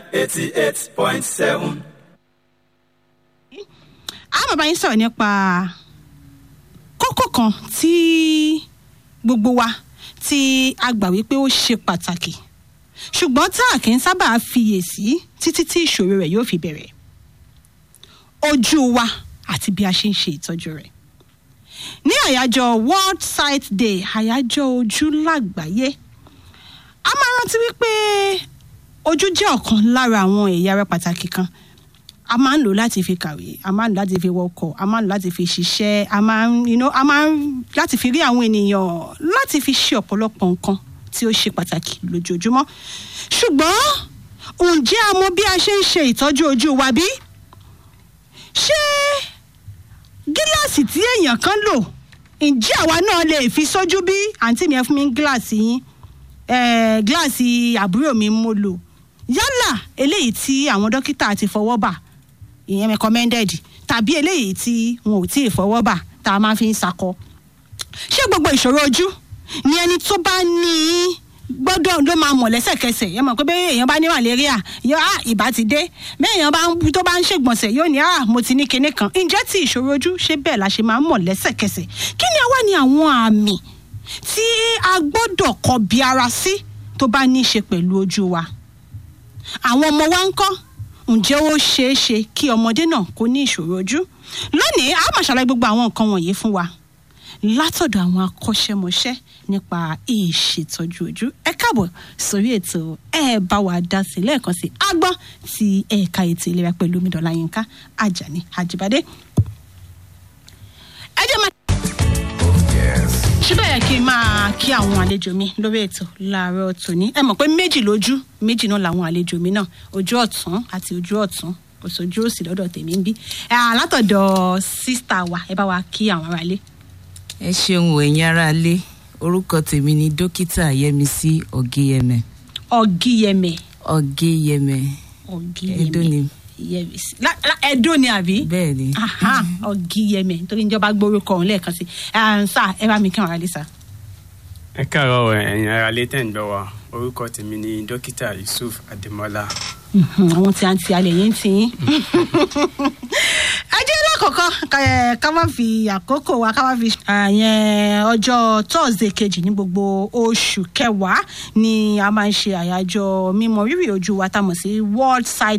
eighty eight point seven. a máa bá yín sọ̀rọ̀ nípa kókó kan tí gbogbo wa tí a gbà wípé ó ṣe pàtàkì ṣùgbọ́n tá a kì í sábà fiyèsí títí tí ìṣòro rẹ̀ yóò fi bẹ̀rẹ̀ ojú wa àti bí a ṣe ń ṣe ìtọ́jú rẹ̀ ní àyájọ́ world sight day àyájọ́ ojú lágbàáyé a máa rántí wípé ojú jẹ́ ọ̀kan lára àwọn ẹ̀yà ara pàtàkì kan a máa ń lò láti fi kàwé a máa ń lò láti fi wọkọ̀ a máa ń lò láti fi ṣiṣẹ́ a máa ń you know, a máa ń láti fi rí àwọn ènìyàn láti fi ṣe ọ̀pọ̀lọpọ̀ nǹkan tí ó ṣe pàtàkì lójoojúmọ́ ṣùgbọ́n ǹjẹ́ a mọ bí a ṣe ń ṣe ìtọ́jú ojú wa bí? ṣé gíláàsì tí èèyàn kan lò ǹjẹ́ àwa náà lè fi sójú bí àǹtí mi ẹ fún mi ní gíláàsì yín eh, gíláàsì àbúrò mi mo lò yálà eléyìí tí àwọn dókítà ti fọwọ́ bà ìyẹn recommended tàbí eléyìí tí wọn ò tí ì fọwọ́ bà tá a máa fi ń sakọ ṣé gbogbo ìṣòro ojú ni ẹni tó bá ní í gbọ́dọ̀ ló máa mọ̀ lẹ́sẹ̀kẹsẹ̀ yẹn mọ̀ pé bẹ́ẹ̀ èèyàn bá ní malaria yóò á ìbá ti dé bẹ́ẹ̀ èèyàn bá ń tó bá ń ṣègbọ̀nsẹ̀ yóò ní à mo ti ní kinní kan ǹjẹ́ tí ìṣòro ojú ṣe bẹ́ẹ̀ la ṣe máa ń mọ̀ lẹ́sẹ̀kẹsẹ̀ kí ni àwa ni àwọn àmì tí a gbọ́dọ̀ kọbi ara sí tó bá ní í ṣe pẹ̀lú ojú wa àwọn ọmọ wa ń kọ́ ǹjẹ́ ó ṣeé ṣe kí ọmọdé náà kó ní ìṣòro ojú lónìí a máa ṣàlàyé gbogbo àwọn nǹkan wọ̀nyí fún wa látọ̀dọ̀ àwọn akọ́ṣẹ́mọṣẹ́ nípa ìṣètọ́jú ojú ẹ káàbọ̀ sórí ètò ẹ bá wa dá sí lẹ́ẹ̀kan sí agbọ́n ti ẹ̀ka ètò ìlera pẹ̀lú omidan yínká ajani ajibade. ẹ jẹ́ máa ṣé bẹ́ẹ̀ kí n máa kí àwọn àlejò mi lórí ètò láàárọ̀ tòní ẹ mọ̀ pé méjì lójú méjì náà làwọn àlejò mi náà ojú ọ̀tún àti ojú ọ̀tún kò sójú òsì lọ́dọ̀ tèmi ń bí ẹ látọ̀dọ̀ sísítà wa ẹ bá wa kí àwọn aráalé. ẹ ṣeun ẹ̀yin aráalé orúkọ tèmi ni dókítà yẹmísí ọ̀gẹ́yẹmẹ ọ̀gíyẹmẹ ọ̀gẹ́yẹmẹ ọ̀gíyẹmẹ Ẹdó ni. Yẹmísí. La- la- ẹdó ni àbí. bẹ́ẹ̀ ni Aha, ọ̀gíyẹmẹ nítorí ìjọba gbórúkọ òun lẹ́ẹ̀kan sí i sá ẹ bá mi kí àwọn aráalé sá. ẹ káàárọ̀ ẹ̀yin ará lé tẹ̀ ń gbọ́ wa orúkọ tèmi ni dókítà yusuf adémọlá Mhm, àwọn tí a ń ti alẹ̀ yẹn ń ti yín. ẹ jẹ́ lákọ̀ọ́kọ́ ká- ká má fi àkókò wa ká má fi. àyẹn ọjọ́ thursday kejì ní gbogbo oṣù kẹwàá ni a máa ń ṣe àyájọ́ mímọ rírì ojú wa tá a mọ̀ sí world sight